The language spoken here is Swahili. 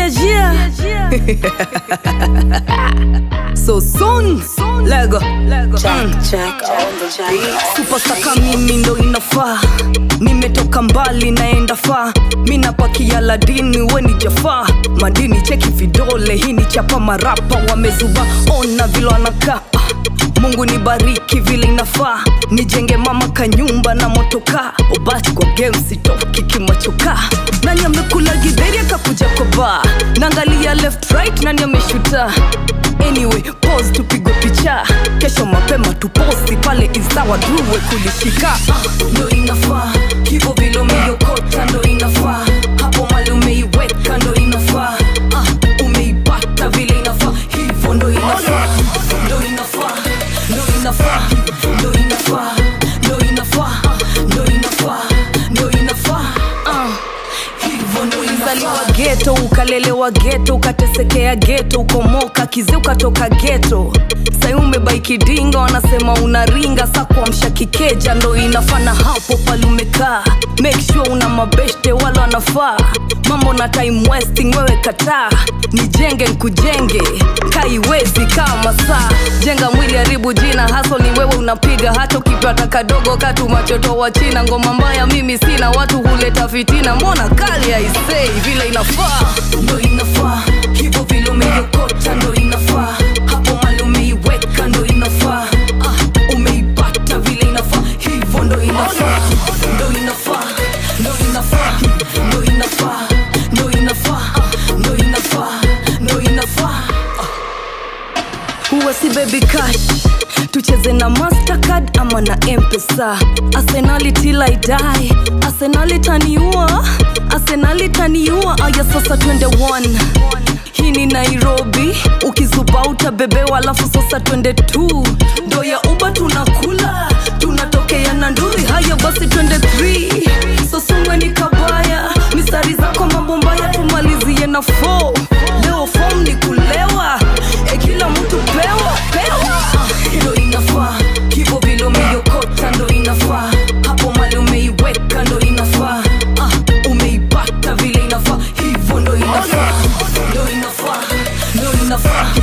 yeah, yeah. so soon lego supasaka mimi ndo inafaa nimetoka mbali naenda faa mi napakia ladini we ni jafaa madini cheki vidole hii ni chapa marapa wamezuba ona vile wanakaa Ah, mungu nibariki vile inafaa nijenge mama kanyumba na motoka obach kwa game sitoki kimachoka nani amekula gidheri akakuja kwa baa naangalia left right nani ameshuta anyway pose tupigwe picha kesho mapema tuposti pale isawa druwe kulishika Ah, ndo inafaa hivyo vile umeiokota ndo inafaa hapo mali umeiweka ndo inafaa Ah, umeipata vile inafaa hivyo ndo inafaa ndo inafaa ndo inafaa ndo inafaa ndo inafaa ndo inafaa ndo inafaa Ah, hivyo ndo inazaliwa geto ukalelewa geto ukatesekea geto ukomoka kizi ukatoka geto sai umebaikidinga wanasema unaringa sa kuamsha kikeja ndo inafana hapo pale umekaa make sure una mabeshte wala wanafaa mambo na time wasting wewe kataa nijenge nkujenge kaiwezi kama saa jenga mwili haribu jina haso ni wewe unapiga hata ukipata kadogo katu machoto wa china ngoma mbaya mimi sina watu huleta fitina mbona kali aisei vile inafaa ndo inafaa hivyo vile umeiokota ndo inafaa hapo mali umeiweka ndo inafaa ah, umeipata vile inafaa hivyo ndo inafaa ndo inafaa ndo inafaa ndo inafaa ndo inafaa ndo inafaa ndo inafaa huwa si baby cash tucheze na mastercard ama na mpesa arsenali till i die arsenali taniua arsenali taniua aya sasa twende one hii ni nairobi ukizuba utabebewa alafu sasa twende tu ndo ya uba tunakula tunatokea na nduri haya basi twende three sosumwe ni kabaya mistari zako mambo mbaya tumalizie na four leo fom ni kulewa e kila mtu pewa pewa Ah, ndo inafaa hivyo vile umeiokota ndo inafaa hapo mali umeiweka ndo inafaa ah, umeipata vile inafaa hivyo ndo inafaa ndo inafaa ndo inafaa